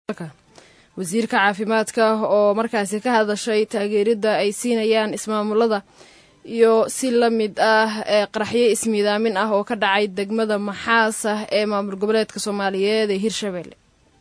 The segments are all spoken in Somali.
wasiirka caafimaadka oo markaasi ka hadashay taageeridda ay siinayaan ismaamulada iyo si la mid ah ee qaraxyo ismiidaamin ah oo ka dhacay degmada maxaas ah ee maamul goboleedka soomaaliyeed ee hirshabelle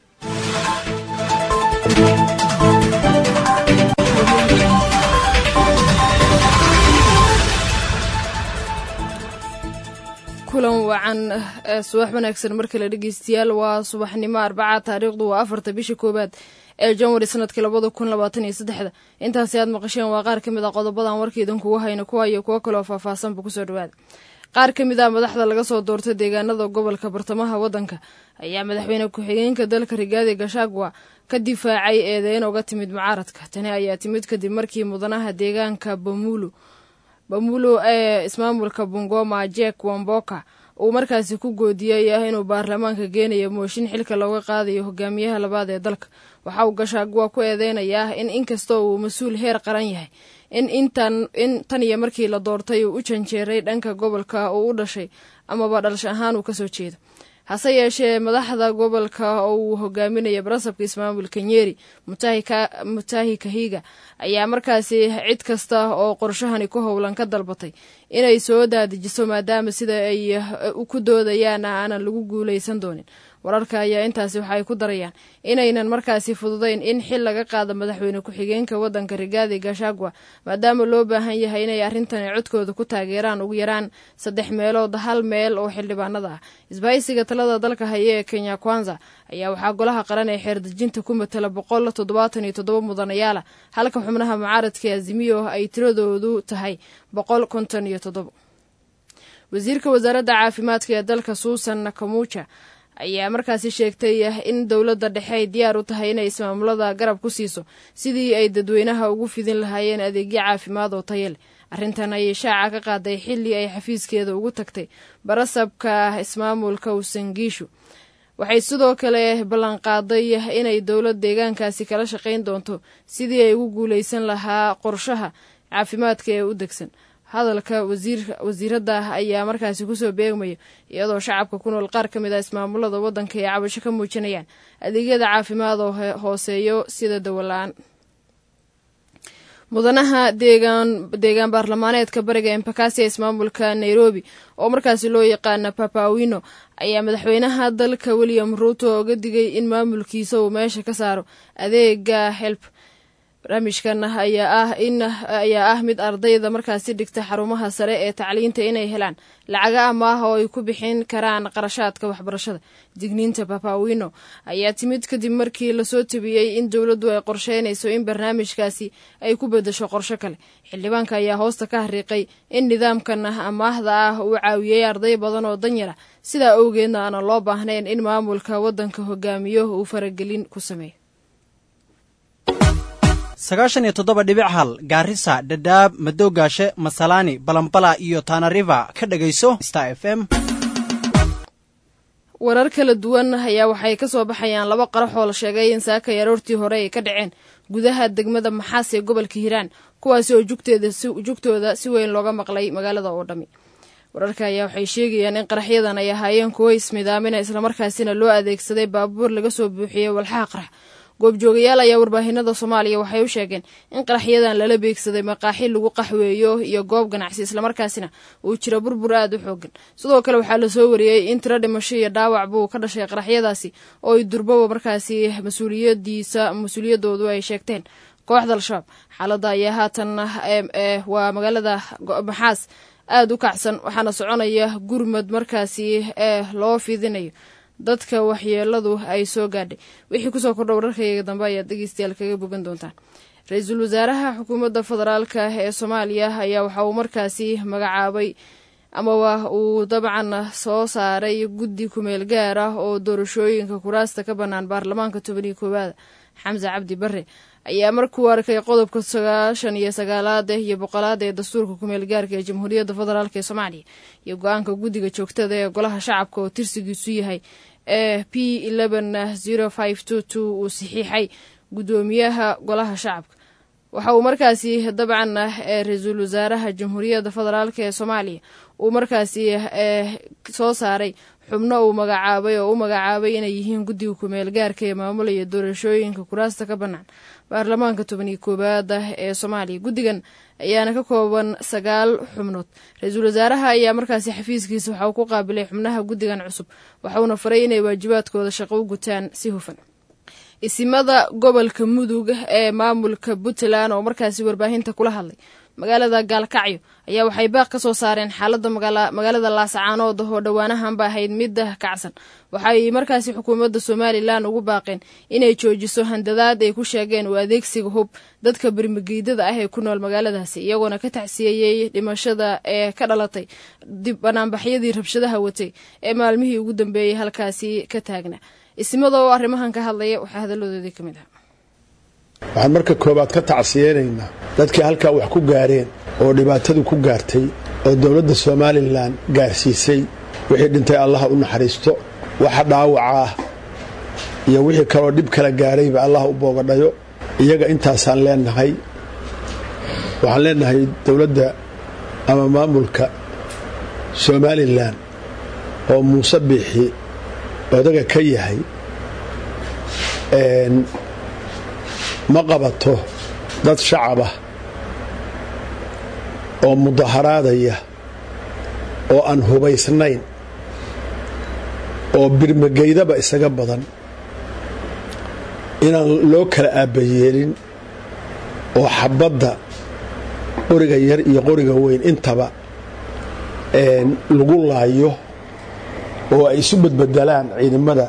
kulan wacan subax wanaagsan markale dhegeystayaal waa subaxnimo arbaca taariikhdu waa afarta bisha koowaad ee janwari sanadkii labada kun labaatan iyo saddexda intaasi aad maqasheen waa qaar ka mid a qodobadan warkaidan kugu hayna kuwa iyo kuwo kaleoo faahfaahsanba kusoo dhawaada qaar ka mid ah madaxda laga soo doortay deegaanada gobolka bartamaha waddanka ayaa madaxweyne ku-xigeenka dalka rigaadi gashagwa ka difaacay eedeyn oga timid mucaaradka tani ayaa timid kadib markii mudanaha deegaanka bamulu bamulo ee ismaamulka bungoma jek wamboka uu markaasi ku goodiyey ah inuu baarlamaanka geenayo mooshin xilka looga qaadayo hogaamiyaha labaad ee dalka waxa uu gashaagwa ku eedeynayaa in inkastoo uu mas-uul heer qaran yahay in intan in tan iyo markii la doortay uu u janjeeray dhanka gobolka uu u dhashay amaba dhalasho ahaan uu kasoo jeedo hase yeeshee madaxda gobolka oo uu hogaaminaya barasabka ismaamulka nyeri mutahi kahiga ayaa markaasi cid kasta oo qorshahani ku howlan ka dalbatay inay soo daadijiso maadaama sida ay ku doodayaan aanan lagu guuleysan doonin wararka ayaa intaasi waxaay ku darayaan inaynan markaasi fududayn in xil laga qaado madaxweyne ku-xigeenka waddanka rigaadi gashagwa maadaama loo baahan yahay inay arrintani codkooda ku taageeraan ugu yaraan saddex meelood hal meel oo xildhibaanada ah isbahaysiga talada dalka haya ee kenya kwanza ayaa waxaa golaha qaran ee xeerdejinta ku matala boqol toddobaatan iyo toddoba mudanayaala halka xubnaha mucaaradka azimiyo ay tiradoodu tahay boqol konton iyo toddobo wasiirka wasaaradda caafimaadka ee dalka suusan nakamuja ayaa markaasi sheegtay in dowladda dhexe ay diyaar u tahay inay ismaamulada garab ku siiso sidii ay dadweynaha ugu fidin lahaayeen adeegyo caafimaad oo taya leh arrintan ayay shaaca ka qaaday xilli ay xafiiskeeda ugu tagtay barasabka ismaamulka usangiishu waxay sidoo kale ballanqaaday inay dowlad deegaankaasi kala shaqayn doonto sidii ay ugu guuleysan lahaa qorshaha caafimaadka ee u degsan hadalka wasiiradda ayaa markaasi kusoo beegmaya iyadoo shacabka ku nool qaar ka mid ah ismaamulada waddanka ay cabasho ka muujinayaan adeegyada caafimaad oo hooseeyo sida dawola-aan mudanaha deegaan deegaan baarlamaaneedka bariga embakasi ee ismaamulka nairobi oo markaasi loo yaqaana papawino ayaa madaxweynaha dalka william ruuto oga digay in maamulkiisa uu meesha ka saaro adeega help barnaamijkan ayaa ah in ayaa ah mid ardayda markaasi dhigta xarumaha sare ee tacliinta inay helaan lacaga amaah oo ay ku bixin karaan qarashaadka waxbarashada digniinta papawino ayaa timid kadib markii lasoo tabiyey in dowladdu ay qorsheynayso in barnaamijkaasi ay ku bedesho qorsho kale xildhibaanka ayaa hoosta ka hariiqay in nidaamkan amaahda ah uu caawiyey arday badan oo danyara sidaa owgeedna aanan loo baahnayn in maamulka waddanka hogaamiyo uu faragelin ku sameeyo sagaashan iyo toddoba dhibic hal gaarisa dhadhaab madoogaashe masalaani balambala iyo tanariva ka dhegayso star f m warar kala duwan ayaa waxay ka soo baxayaan laba qarax oo la sheegay in saakay aroortii hore ay ka dhaceen gudaha degmada maxaas ee gobolka hiiraan kuwaasi oo jugtooda si weyn looga maqlay magaalada oo dhammi wararka ayaa waxay sheegayaan in qaraxyadan ay ahaayeen kuwo ismidaamina islamarkaasina loo adeegsaday baabuur laga soo buuxiyey walxaha qarax goobjoogayaal ayaa warbaahinada soomaaliya waxay u sheegeen in qaraxyadan lala beegsaday maqaaxi lagu qaxweeyo iyo goob ganacsi islamarkaasina uu jiro burbur aad u xoogan sidoo kale waxaa lasoo wariyey in tiro dhimasho iyo dhaawac buu ka dhashay qaraxyadaasi oo ay durbaba markaasi mas-uuliyadiisa mas-uuliyadoodu ay sheegteen kooxda al-shabaab xaaladda ayaa haatan waa magaalada maxaas aad u kacsan waxaana soconaya gurmad markaasi ee loo fidinayo dadka waxyeeladu ay soo gaadhay wixii kusoo kordha wararkayga dambe ayaad dhegeystayaal kaga bogan doontaan ra-iisul wasaaraha xukuumadda federaalka ee soomaaliya ayaa waxa uu markaasi magacaabay amaba uu dabcan soo saaray guddi kumeel gaar ah oo doorashooyinka kuraasta ka bannaan baarlamaanka tobaniyo koowaada xamse cabdi bare ayaa markuu arkay qodobka sagaashan iyo sagaalaad iyo boqolaad ee dastuurka kumeel gaarka ee jamhuuriyadda federaalk ee soomaaliya iyo go-aanka guddiga joogtada ee golaha shacabka oo tirsigiisu yahay ee p eleven zero five two two uu saxiixay guddoomiyaha golaha shacabka waxa uu markaasi dabcan ra-iisul wasaaraha jamhuuriyadda federaalk ee soomaaliya uu markaasi soo saaray xubno uu magacaabay oo u magacaabay inay yihiin guddiga kumeel gaarka ee maamulaya doorashooyinka kuraasta ka bannaan baarlamaanka toban iyo koowaad ah ee soomaaliya guddigan ayaana ka kooban sagaal xubnood ra-iisul wasaaraha ayaa markaasi xafiiskiisa waxa uu ku qaabilay xubnaha guddigan cusub waxauna faray inay waajibaadkooda shaqo u gutaan si hufan isimada gobolka mudug ee maamulka puntland oo markaasi warbaahinta kula hadlay magaalada gaalkacyo ayaa waxay baaq ka soo saareen xaalada magaalada laasacaanood oo dhowaanahanba ahayd midda kacsan waxay markaasi xukuumadda somalilan ugu baaqeen inay joojiso handadaad ay ku sheegeen u adeegsiga hub dadka bermageydada ah ee ku nool magaaladaasi iyagoona ka tacsiyeeyey dhimashada ee ka dhalatay dib banaanbaxyadii rabshadaha watay ee maalmihii ugu dambeeyey halkaasi ka taagna isimada oo arrimahan ka hadlaya waxaa hadaladoodii ka mid ah waxaan marka koowaad ka tacsiyeynaynaa dadkii halkaa wax ku gaareen oo dhibaatadu ku gaartay oo dowladda somalilan gaarsiisay wixii dhintay allaha u naxariisto waxa dhaawaca ah iyo wixii kaloo dhib kala gaarayba allah u boogadhayo iyaga intaasaan leenahay waxaan leenahay dowladda ama maamulka somalilan oo muuse biixi odaga ka yahay ma qabato dad shacabah oo mudaharaadaya oo aan hubaysnayn oo birmageydaba isaga badan inaan loo kala aabbayeelin oo xabadda qoriga yar iyo qoriga weyn intaba lagu laayo oo ay isu badbedelaan ciidamada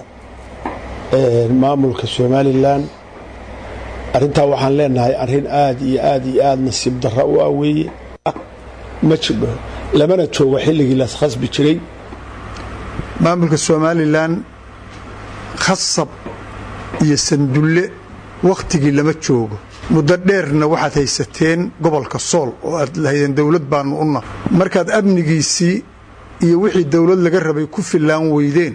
maamulka somalilan arrintaa waxaan leenahay arrin aad iyo aad iyo aad nasiib darra u ah weeye ma jidho lamana joogo xilligii las khasbi jiray maamulka somalilan khasab iyo sandulle wakhtigii lama joogo muddo dheerna waxaad haysateen gobolka sool oo aad lahaydeen dowlad baanu una markaad amnigiisii iyo wixii dowlad laga rabay ku fillaan weydeen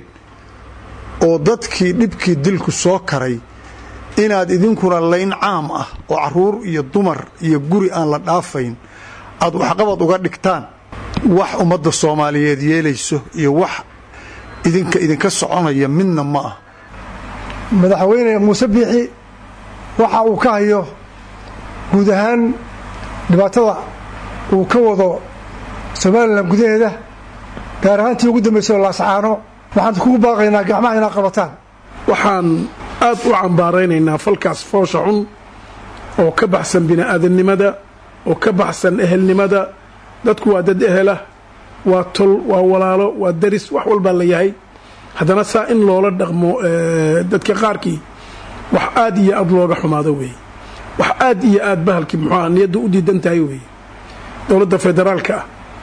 oo dadkii dhibkii dilku soo karay inaad idinkuna layn caam ah oo caruur iyo dumar iyo guri aan la dhaafayn aad waxqabad uga dhigtaan wax ummadda soomaaliyeed yeelayso iyo wax idinka idinka soconaya midna ma ah madaxweyne muuse biixi waxa uu ka hayo guud ahaan dhibaatada uu ka wado somalilan gudaheeda gaar ahaantii ugu dambaysa laasacaano waxaan kugu baaqaynaa gacmaha inaad qabataan waxaan aad u cambaaraynaynaa falkaas foosha xun oo ka baxsan bini'aadannimada oo ka baxsan ehelnimada dadku waa dad ehela waa tol waa walaalo waa daris wax walbaa la yahay haddana saa in loola dhaqmo dadka qaarkii wax aad iyo aad looga xumaado weeye wax aad iyo aad bahalkii muxuuaha niyadda u diidan tahay weeye dowladda federaalka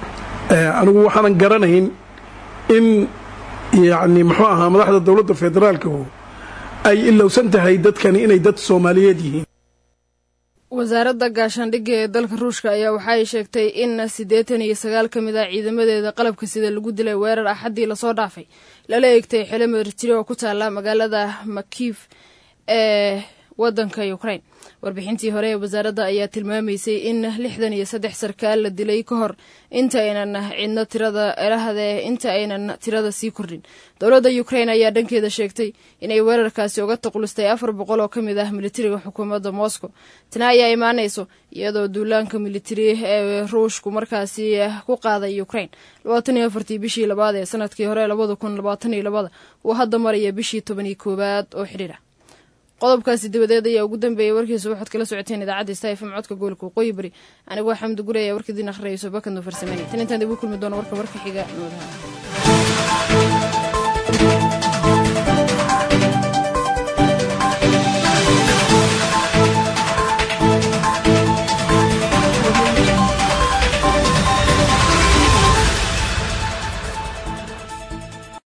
ah anigu waxaanan garanayn in yacni muxuu ahaa madaxda dowladda federaalkahu ay ilowsan tahay dadkani inay dad soomaaliyeed yihiin wasaaradda gaashaandhigga ee dalka ruushka ayaa waxa ay sheegtay in siddeetan iyo sagaal ka mid ah ciidamadeeda qalabka sida lagu dilay weerar axaddii lasoo dhaafay lala eegtay xilo maritiri oo ku taala magaalada makiif ee waddanka ukraine warbixintii hore ee wasaaradda ayaa tilmaamaysay in lixdan iyo saddex sarkaal la dilay ka hor inta aynan cidno tirada elahde inta aynan tirada sii kordhin dowladda ukraine ayaa dhankeeda sheegtay inay weerarkaasi uga taqulistay afar boqol oo ka mid ah militariga xukuumadda moscow tana ayaa imaanayso iyadoo duulaanka militari ee ruushku markaasi ku qaaday ukraine labaatan iyo afartii bishii labaad ee sanadkii hore labada kun labaatan iyo labada uu hadda maraya bishii toban iyo koowaad oo xidhiir ah qodobkaasi dabadeed ayaa ugu dambeeyay warkiisa waxaad kala socoteen idaacadda stafm codka gobolka waqooyi bari anigoo xamdi guri ayaa warkadiin akhrinayso bakadno farsameynay tan intaan dib u kulmi doono warka warka xiga nabadaha